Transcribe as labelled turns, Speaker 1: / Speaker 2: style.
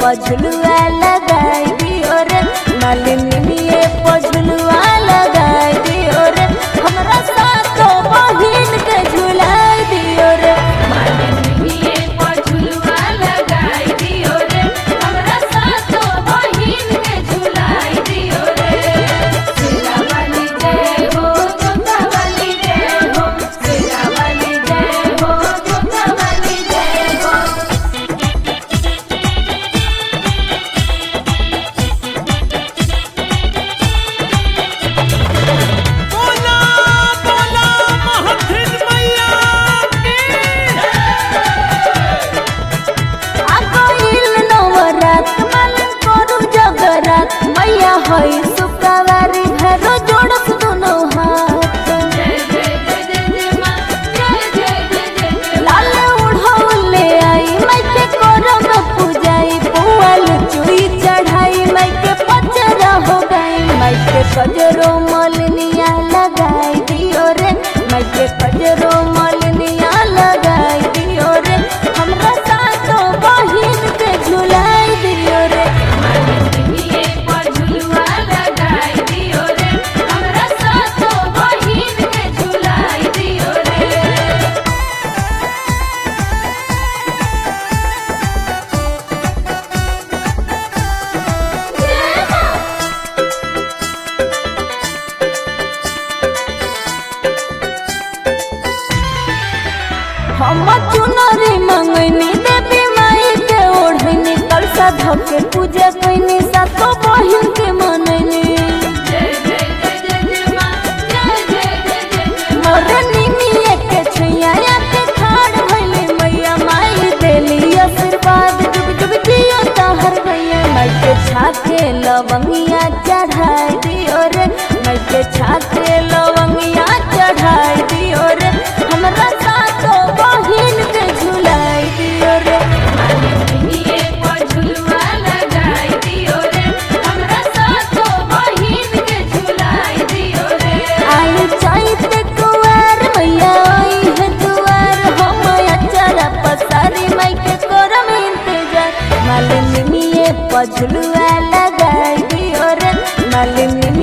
Speaker 1: पझुलुआ लगाई दियो रे मालिनिए पझुलुआ लगाई दियो रे हमरा सातो बहिन के झुलाई दियो रे
Speaker 2: मालिनिए पझुलुआ लगाई दियो रे हमरा सातो बहिन के झुलाई दियो रे सेरा वाली जय हो जोता वाली जय हो सेरा वाली जय हो जोता वाली जय हो
Speaker 3: बोला बोला महथिन मैया की
Speaker 1: आगोइल नवरात मालन करू जगरात मैया हई सुकावारी घरो जोड़स दुनो हाथ
Speaker 2: जय जय जय जय जय मां जय जय जय जय जय
Speaker 1: लाल उड़ौले आई माइके करम पूजाई पुआल चुई चढ़ाई माइके पचरा हो गई माइके कजरो मलनिया लगाई दियो रे माइके कजरो मलनिया लगाई दियो रे हमरा सातो बहिन के झुलाई दियो रे
Speaker 2: मालिनिए पझुलुआ लगाई दियो रे हमरा सातो बहिन के झुलाई दियो रे
Speaker 1: हम चुनरी मंगनी देवी माई के ओढ़नी कलसा धके पूजा कैनी सातो बहिन के मननी
Speaker 2: जय जय जय जय जय मां जय जय जय जय जय
Speaker 1: मोरनी मिये के छैया के खाड़ भइले मैया माई देली आशीर्वाद जुग जुग जियो तहर भैया माई के छाते लवंगिया चढ़ाई दियो रे माई के छाते लवंगिया चढ़ाई दियो रे हमरा सातो बहिन के झुलाई दियो रे
Speaker 2: मालिनिए पझुलुआ लगाई दियो रे हमरा सातो बहिन के झुलाई दियो रे
Speaker 1: आई चाहते कुआर मैया आई है दुआर हम अचारा पसारी माई के करम इंतजार मालिनी पझुलुआ लगाई दियो रे मालिनी